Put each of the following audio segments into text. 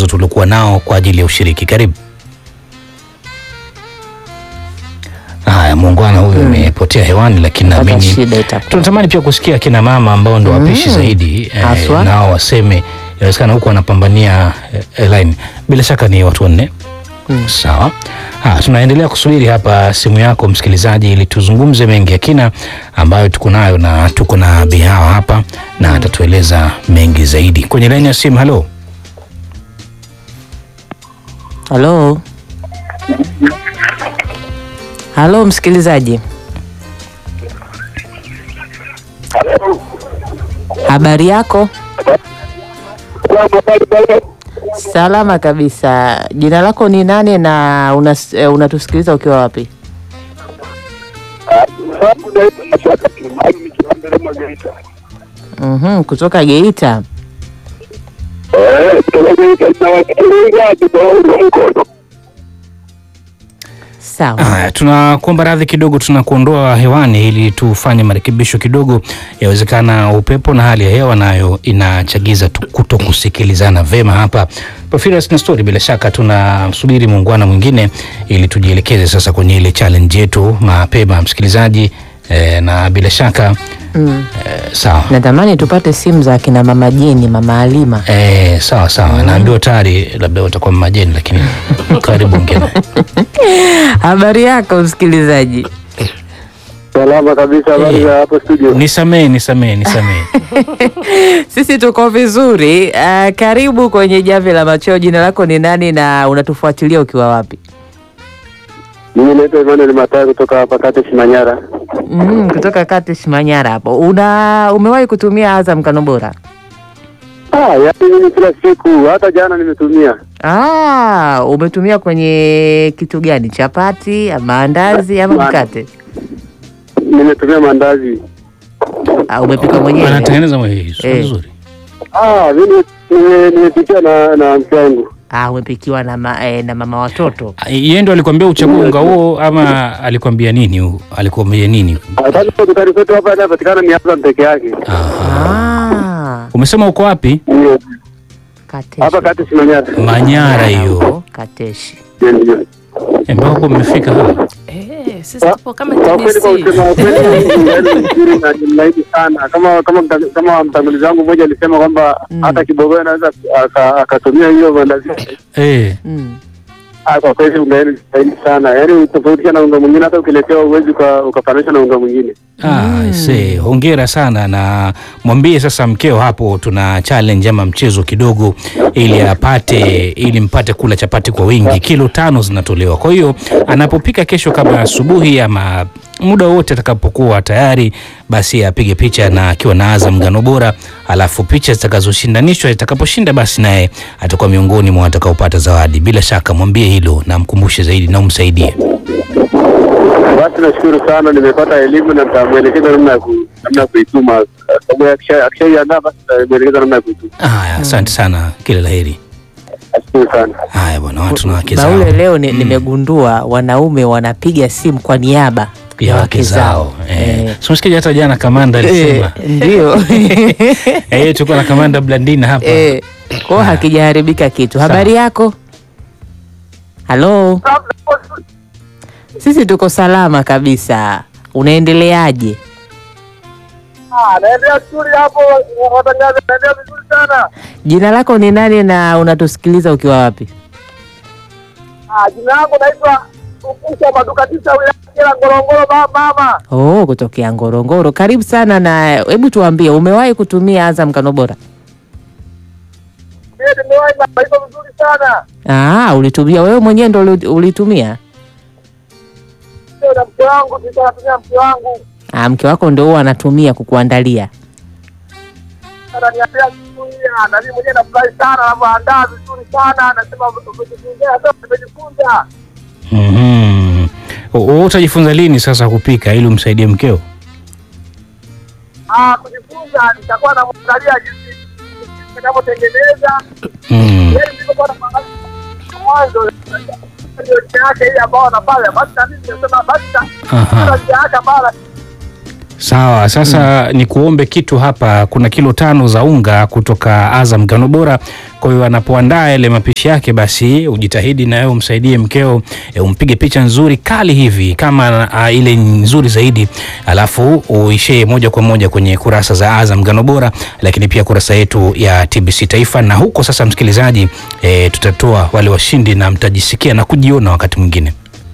mwendelezo tuliokuwa nao kwa ajili ya ushiriki. Karibu. Haya, muungwana huyu amepotea hewani, lakini Pata naamini shida itakuwa. tunatamani pia kusikia kina mama ambao ndo wapishi zaidi eh, Haswa. nao waseme, inawezekana huku wanapambania eh, line. Bila shaka ni watu wanne. Sawa. Ha, tunaendelea kusubiri hapa simu yako msikilizaji, ili tuzungumze mengi ya kina ambayo tuko nayo, na tuko na Bihawa hapa na atatueleza mengi zaidi kwenye laini ya simu. Halo, Halo, halo msikilizaji, habari yako? Salama kabisa. Jina lako ni nani na unas- eh, unatusikiliza ukiwa wapi? Mhm, kutoka Geita. Sawa. haya, tunakuomba radhi kidogo, tunakuondoa hewani ili tufanye marekebisho kidogo. Yawezekana upepo na hali ya hewa nayo inachagiza tu- kuto kusikilizana vema hapa Porphyrius na Story. Bila shaka tunasubiri muungwana mwingine ili tujielekeze sasa kwenye ile challenge yetu mapema, msikilizaji eh, na bila shaka Mm. eh, sawa Natamani tupate simu za kina mama Jeni, mama Alima. Eh, sawa sawa, naambiwa tayari labda watakuwa majeni, lakini karibu ngine. Habari yako msikilizaji? Salama kabisa, habari za hapo studio? Nisamee, nisamee, nisamee. Sisi tuko vizuri. Uh, karibu kwenye jamvi la macheo. Jina lako ni nani na unatufuatilia ukiwa wapi? Mimi naitwa Emmanuel Matai kutoka hapa Katesh Manyara. Mm, kutoka Katesh Manyara hapo. Una umewahi kutumia Azam Kano Bora? Ah, yaani mimi kila siku, hata jana nimetumia. Ah, umetumia kwenye kitu gani? Chapati, maandazi ama Ma- mkate? Nimetumia mandazi. Ah, umepika mwenyewe? Anatengeneza mwenyewe Eh. vizuri. Ah, mimi nime- nimepikia na na mke wangu. Ah, umepikiwa na, ma, eh, na mama watoto. Yeye ndo alikwambia uchague unga huo ama alikwambia nini? huu? Alikwambia nini? Ah, Sasa dukani kwetu hapa inapatikana ni Azam peke yake. Aha. Ah, Umesema uko wapi? Ndio. Kateshi. Hapa Katesh Manyara. Manyara hiyo. Huko, Kateshi. Ndio, ndio. Eh, mpaka huko mmefika hapa. Eh, sisi tupo kama Kwa kweli kwa TBC. kusema kweli mimi yaani nzuri na nimlaidi sana. Kama kama mta- kama mtangulizi wangu mmoja alisema kwamba hata kibogoyo anaweza aka- akatumia hiyo mandazi. Eh. Mm. Ah, kwa kweli unga yenu zaidi sana, yaani tofautisha na unga mwingine, hata ukiletewa uwezi ukafanisha na unga mwingine. Ah, se, hongera sana na mwambie sasa mkeo hapo tuna challenge ama mchezo kidogo ili apate ili mpate kula chapati kwa wingi. Kilo tano zinatolewa. Kwa hiyo anapopika kesho kama asubuhi ama muda wote atakapokuwa tayari, basi apige picha na akiwa na Azam ngano bora, alafu picha zitakazoshindanishwa itakaposhinda, basi naye atakuwa miongoni mwa watakaopata zawadi. Bila shaka mwambie hilo na mkumbushe zaidi na umsaidie. Basi nashukuru sana, nimepata elimu na nitamwelekeza namna ya ku- namna ya kuituma. Sababu akisha- akishaiandaa basi nitamwelekeza namna ya kuituma. Haya, asante sana, kila laheri. Nashukuru sana. Haya bwana, watu na wake zao. Baule, leo ni, nimegundua wanaume wanapiga simu kwa niaba ya wake zao. Eh. Eh. So msikiaje hata jana kamanda alisema. Eh, ndio Eh, tulikuwa na kamanda Blandina hapa. Eh, kwao hakijaharibika kitu. Habari yako? Halo, sisi tuko salama kabisa. Unaendeleaje? Naendelea vizuri hapo, watangaza, naendelea vizuri sana. Jina lako ni nani na unatusikiliza ukiwa wapi? Jina langu naitwa Ukusha Maduka Tisa, wilaya ya Ngorongoro, mama. Oh, kutokea Ngorongoro. Karibu sana na hebu tuambie, umewahi kutumia Azam Kano Bora? Nimewahi na iko vizuri sana. Ah, ulitumia wewe mwenyewe ndo uli- ulitumia? Sio na mke wangu, nilikuwa natumia mke wangu. Ah, mke wako ndo huwa anatumia kukuandalia. ananiambia vizuri na mimi mwenyewe nafurahi sana anavyoandaa vizuri sana anasema umejifunza hata umejifunza Mhm. Wewe utajifunza lini sasa kupika ili umsaidie mkeo? ah kujifunza nitakuwa namwangalia jinsi jinsi ninavyotengeneza Mm. yeye nilikuwa na mwanzo ndio njia yake ile ambayo anafanya basi na mimi nimesema basi Aha. na njia yake ambayo Sawa, sasa ni kuombe kitu hapa. Kuna kilo tano za unga kutoka Azam ngano bora. Kwa hiyo anapoandaa yale mapishi yake, basi ujitahidi na wewe umsaidie mkeo, e, umpige picha nzuri kali hivi kama a, ile nzuri zaidi, alafu uishie moja kwa moja kwenye kurasa za Azam ngano bora, lakini pia kurasa yetu ya TBC Taifa. Na huko sasa, msikilizaji, e, tutatoa wale washindi na mtajisikia na kujiona wakati mwingine.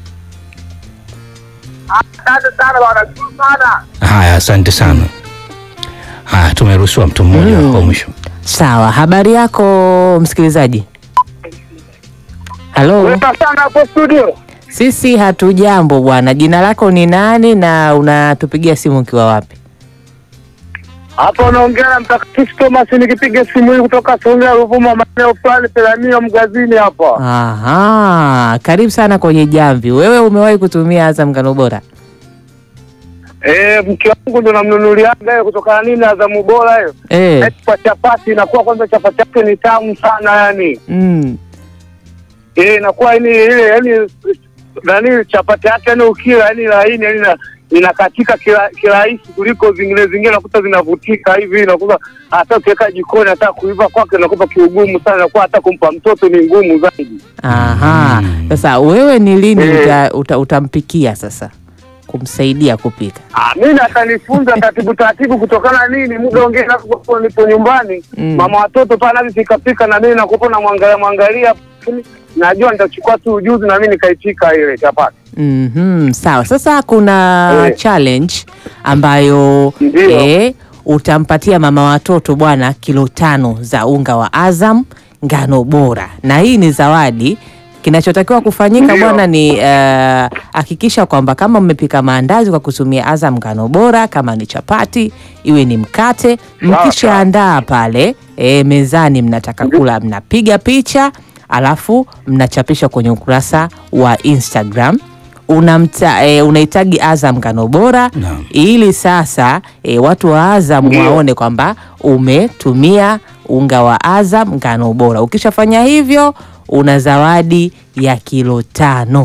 Asante sana bwana, shukuru sana. Haya, asante sana. Haya, tumeruhusiwa mtu mmoja wa mwisho. Sawa, habari yako msikilizaji? Halo, Weka sana hapo studio. sisi hatujambo bwana. Jina lako ni nani na unatupigia simu ukiwa wapi? Hapa unaongea na mtakatifu Thomas nikipiga simu hii kutoka Songea Ruvuma maeneo fulani Pelamio Mgazini hapa. Aha, karibu sana kwenye jamvi. Wewe umewahi kutumia Azam ngano bora? Eh, mke wangu ndo namnunuliaga hiyo kutokana nini Azamu bora hiyo. Eh. Eti Kwa chapati inakuwa kwanza chapati yake ni tamu sana yani. Mm. Eh, inakuwa yani ile yani nani chapati yake yani ukila yani laini yani na inakatika kila kirahisi kuliko zingine zingine nakuta zinavutika hivi nakuta hata ukiweka jikoni hata kuiva kwake nakuta kiugumu sana nakuwa hata kumpa mtoto ni ngumu zaidi. Aha. Mm. Sasa wewe ni lini Eh. uta, uta, utampikia sasa kumsaidia kupika? Ah, mimi atanifunza taratibu taratibu kutokana nini muda ongea napo nipo nyumbani Mm. mama watoto pale navipika pika na mimi nakupo na mwangalia mwangalia najua nitachukua tu ujuzi na mimi nikaipika ile chapati. Mhm, sawa. Sasa kuna Eh. challenge ambayo Ndio. eh, utampatia mama watoto bwana kilo tano za unga wa Azam ngano bora, na hii ni zawadi. Kinachotakiwa kufanyika Ndio. bwana ni eh, hakikisha kwamba kama mmepika maandazi kwa kutumia Azam ngano bora, kama ni chapati iwe ni mkate, Sawa, mkishaandaa pale eh, mezani mnataka kula, mnapiga picha alafu mnachapisha kwenye ukurasa wa Instagram unamta e, unahitaji Azam ngano bora Naam. ili sasa e, watu wa Azam Ndio. waone kwamba umetumia unga wa Azam ngano bora. Ukishafanya hivyo una zawadi ya kilo tano.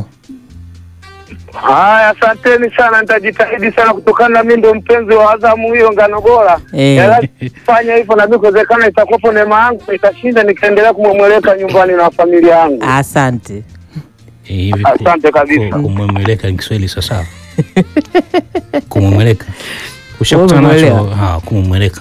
Haya, asanteni sana, nitajitahidi sana kutokana na mimi ndo mpenzi wa Azamu hiyo ngano bora. Eh. Ya lazima fanya hivyo na mimi kuwezekana itakuwapo neema yangu nitashinda nikaendelea kumwemweleka nyumbani na familia yangu. Asante. Hivi ku- Asante kabisa. ku- kumwemeleka ni Kiswahili sasa. Kumwemeleka. Ushakutana nacho? Umemwelewa? Ha, kumwemeleka.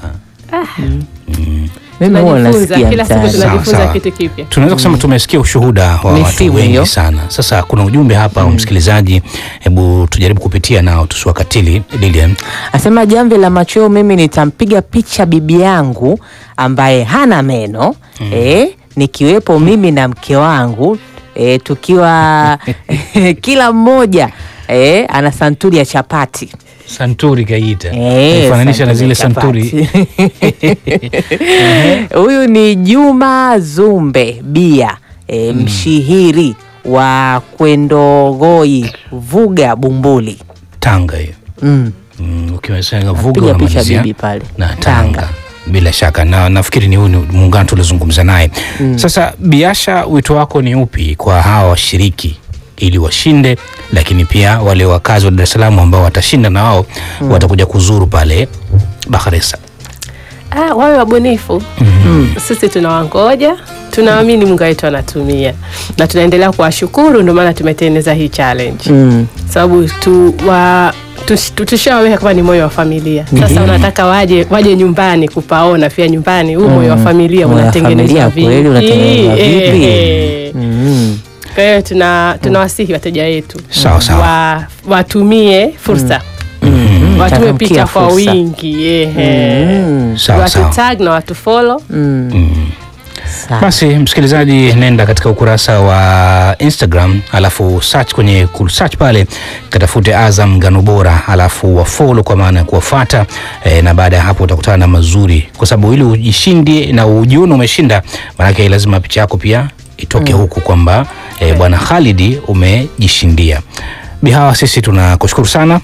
Mimi huwa Tunajifunza nasikia kila siku, mtaani. Sawa, tunajifunza sawa. kitu kipya. Tunaweza kusema tumesikia ushuhuda wa Ni watu simu wengi hiyo. sana. Sasa kuna ujumbe hapa wa msikilizaji, hebu tujaribu kupitia nao tusiwakatili. Lilian, Asema jamvi la machweo, mimi nitampiga picha bibi yangu ambaye hana meno eh, nikiwepo mimi na mke wangu eh, tukiwa kila mmoja eh, ana santuri ya chapati santuri kaita Eh, fananisha na zile santuri santuri ya chapati. Huyu ni Juma Zumbe Bia e, mshihiri wa Kwendogoi Vuga Bumbuli Tanga hiyo. mm. Mm, ukiwasanga vuga Piga picha unamalizia bibi pale na Tanga. Bila shaka na nafikiri ni huu ni muungano tulizungumza naye. Sasa Biasha, wito wako ni upi kwa hawa washiriki ili washinde, lakini pia wale wakazi wa Dar es Salaam ambao watashinda na wao watakuja kuzuru pale Bakhresa. Ah, wawe wabunifu. Sisi tunawangoja, tunaamini Mungu wetu anatumia na tunaendelea kuwashukuru, ndio maana tumetengeneza hii challenge mm. sababu tu, wa, tush- tu- tushawaweka kama ni moyo wa familia. Sasa unataka waje waje nyumbani kupaona pia nyumbani huu moyo wa familia Moyo wa unatengenezwa familia kweli unatengenezwa Eh, vipi? eh. Mm. Kwa hiyo tuna tunawasihi wateja wetu Sawa, sawa. wa, watumie fursa watume Changamkia picha kwa fursa. wingi ehe. Mm. Sawa watu sawa. tag na watu follow Mm. Sawa. Basi msikilizaji, nenda katika ukurasa wa Instagram, alafu search kwenye ku- search pale katafute Azam Ngano Bora, alafu wafollow kwa maana ya kuwafuata e, na baada ya hapo utakutana na mazuri, kwa sababu ili ujishindie na ujione umeshinda, maanake lazima picha yako pia itoke huku kwamba e, bwana Khalidi umejishindia. Bihawa, sisi tunakushukuru sana,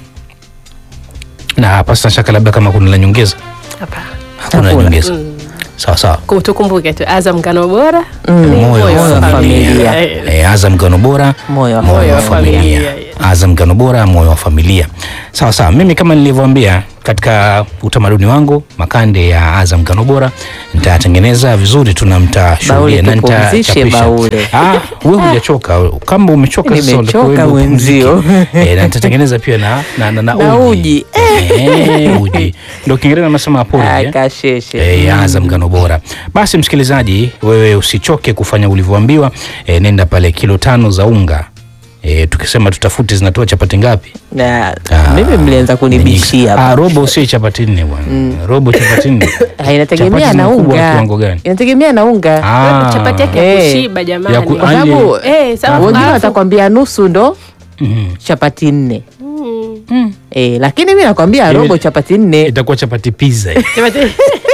na pasi shaka labda kama kuna la nyongeza. hapa Hakuna la Hakuna. nyongeza. Sawa sawa. Ku- tukumbuke tu Azam Ngano Bora Mm. ni Moyo wa familia. Eh, E, Azam Ngano Bora Moyo wa moyo wa moyo wa familia. familia Azam ngano bora, moyo wa familia. Sawa sawa, mimi kama nilivyoambia katika utamaduni wangu makande ya Azam ngano bora nitatengeneza vizuri, tuna mtashuhudia Baule, tupumzishe Baule. Ah, wewe hujachoka. Kama umechoka sasa Nimechoka unatakiwa uende wenzio. upumzike. Eh, na nitatengeneza pia na na, na, na, Na uji. Eh, uji. Ndio Kiingereza nasema porridge. Ah, eh? kasheshe. E, ya Azam ngano bora. Basi msikilizaji, wewe usichoke kufanya ulivyoambiwa. E, nenda pale kilo tano za unga. E, tukisema tutafute zinatoa chapati ngapi? Na Ah, mimi mlianza kunibishia Ah, hapa. robo sio chapati nne bwana. Robo chapati nne. Ah, inategemea Chapati na zina ukubwa wa unga. kiwango gani? Inategemea na unga. Ah. chapati yake ya Eh. kushiba jamani. Ya ku- Kwa Ali- sababu Eh, sawa, wengine alafu- watakwambia nusu ndo Mhm. chapati nne. Eh, lakini mi nakwambia Ile- robo chapati nne. Itakuwa chapati pizza. Chapati-